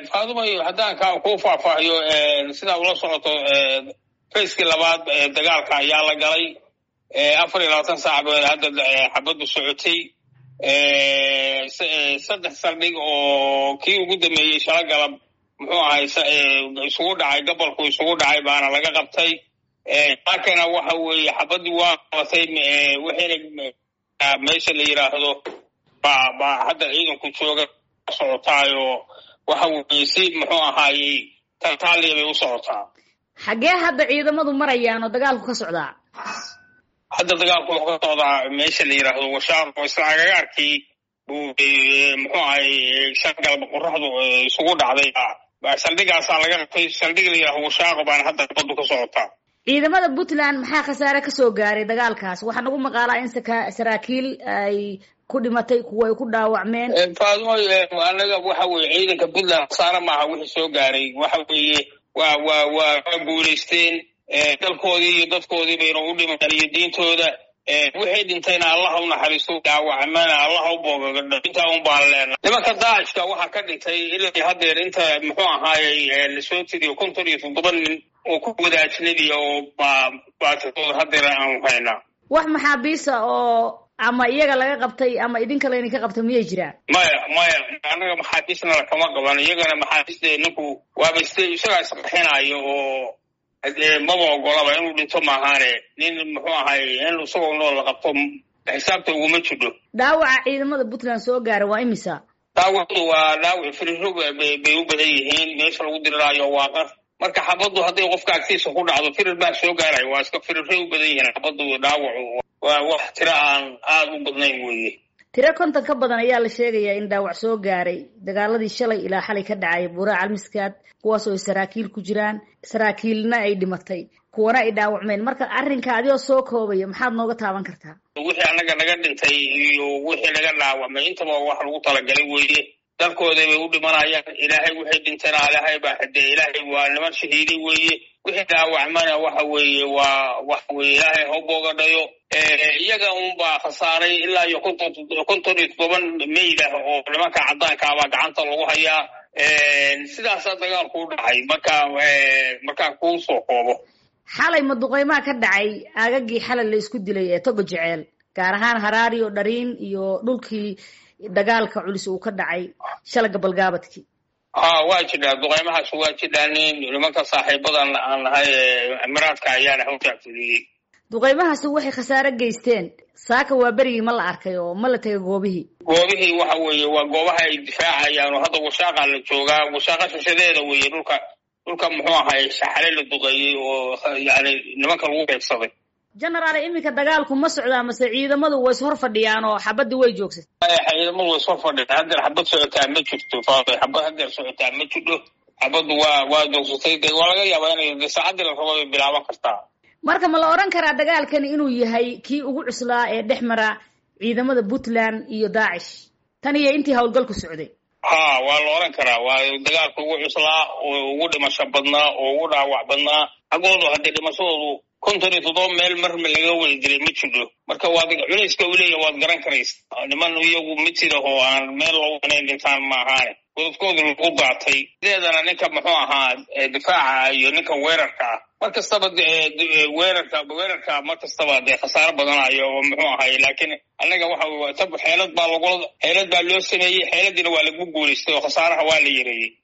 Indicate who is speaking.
Speaker 1: faadumayo haddaan ka ku faahfaahiyo sidaa ula socoto fayskii labaad dagaalka ayaa la galay afar iyo labaatan saac ba hadda xabaddu socotay saddex saldhig oo kii ugu dameeyey shala galab muxuu ahay isugu dhacay gobolku isugu dhacay baana laga qabtay laakina waxa weeye xabaddii waa qabatay waxayna meesha la yidhaahdo ba baa hadda ciidanku jooga socotaayo waxa weeye si muxuu ahaayey tartaaliya bay u socotaa
Speaker 2: xaggee hadda ciidamadu marayaan oo dagaalku ka socdaa
Speaker 1: hadda dagaalku wuxuu ka socdaa meesha la yidhaahdo washaar oo isla agagaarkii buu muxuu ahay shan galba qoraxdu isugu dhacday saldhigaasaa laga qabtay saldhig la yidhahdo washaaqo baana hadda baddu ka socotaa
Speaker 2: ciidamada puntland maxaa khasaare kasoo gaaray dagaalkaas waxaa nagu maqaalaa in saraakiil ay ku dhimatay kuwa ay ku dhaawacmeen
Speaker 1: faadmo anaga waxa weye ciidanka puntland khasaare maaha wixii soo gaaray waxa weeye waa waa waa waa guulaysteen dalkoodii iyo dadkoodii bayna u dhimataan iyo diintooda wixii dhintayna allaha u naxariisto dhaawacmana allaha u boogagadho intaa un baan leenahay nimanka daacishka waxaa ka dhintay ilaa haddeer inta muxuu ahaayey lasoo tiriyo konton iyo toddoba nin oo ku wada ajnabiya oo baa baatidooda haddeer aanu haynaa
Speaker 2: wax maxaabiisa oo ama iyaga laga qabtay ama idinka laydinka qabtay miyay jiraan
Speaker 1: maya maya annaga maxaabiisna lakama qaban iyagana maxaabiiste ninku waaba is isagaa isqaxinayo oo maba ogolaba inuu dhinto maahaane nin muxuu ahay in isagoo nool la qabto xisaabta uguma jidho
Speaker 2: dhaawaca ciidamada puntland soo gaara waa imisa
Speaker 1: dhaawacdu waa dhaawac firiro bay u badan yihiin meesha lagu diriraayo waa qar marka xabaddu hadday qofka agtiisa ku dhacdo firir baa soo gaaraya waa iska firiray u badan yihiin xabaddu dhaawacu waa wax tiro aan aada u badnayn weeye
Speaker 2: tiro konton ka badan ayaa la sheegayaa in dhaawac soo gaaray dagaaladii shalay ilaa xalay ka dhacay buuraha calmiskaad kuwaas oo ay saraakiil ku jiraan saraakiilna ay dhimatay kuwana ay dhaawacmeen marka arrinka adigoo soo koobaya maxaad nooga taaban kartaa
Speaker 1: wixii annaga naga dhintay iyo wixii naga dhaawacmay intaba wax lagu talagalay weeye dalkooda bay u dhimanayaan ilaahay wixii dhintayna ilaahay baa xidee ilaahay waa niman shahiiday weeye wixii dhaawacmana waxa weeye waa waxa weye ilaahay ha boogadhayo iyaga unbaa khasaaray ilaa iyo konton konton iyo toddoban meydah oo nimanka caddaankaabaa gacanta lagu hayaa sidaasaa dagaalku u dhacay marka markaan kuu soo koobo
Speaker 2: xalay maduqeymaha ka dhacay aagagii xalay la isku dilay ee togo jeceel gaar ahaan haraari oo dhariin iyo dhulkii dagaalka culus uu ka dhacay shalaga balgaabadkii
Speaker 1: ha waa jidhaa duqeymahaas waa jidhaanin nimanka saaxiibadan aan nahay emiraadka ayaana hawtaafuliyey
Speaker 2: duqeymahaasi waxay khasaare geysteen saaka waa berigii ma la arkay oo ma la tegay goobihii
Speaker 1: goobihii waxa weeye waa goobaha ay difaacayaan oo hadda washaaqa la joogaa washaaqa shishadeeda weeye dhulka dhulka muxuu ahay shaxale la duqeeyey oo yani nimanka lagu beegsaday
Speaker 2: genaraal iminka dagaalku ma socdaa mase ciidamadu way is hor fadhiyaan oo xabadii way joogsatay
Speaker 1: ciidamadu way is hor fadhiyaan haddeer xabad socotaa ma jirto faada xabad haddeer socotaa ma jidho xabaddu waa waa joogsatay de waa laga yaabaa inay de saacaddii la rabo ay bilaaban kartaa
Speaker 2: marka ma la odhan karaa dagaalkani inuu yahay kii ugu cuslaa ee dhex mara ciidamada puntland iyo daacish tan iyo intii howlgalku socday
Speaker 1: ha waa la odhan karaa waa dagaalka ugu cuslaa oo ugu dhimasho badnaa oo ugu dhaawac badnaa xaggoodu haddee dhimashadoodu konton iyo toddoba meel marma laga wada dilay ma jidho marka waad culayska u leeya waad garan karaysa niman iyagu mitida oo aan meel lagu inayn dhintaan ma ahaane godadkooda lagu daatay sideedana ninka muxuu ahaa difaaca iyo ninka weerarka ah mar kastaba weerarka weerarka mar kastaba dee khasaaro badanayo oo muxuu ahay laakiin annaga waxa tab xeelad baa lagula xeelad baa loo sameeyey xeeladiina waa lagu guulaystay oo khasaaraha waa la yareeyey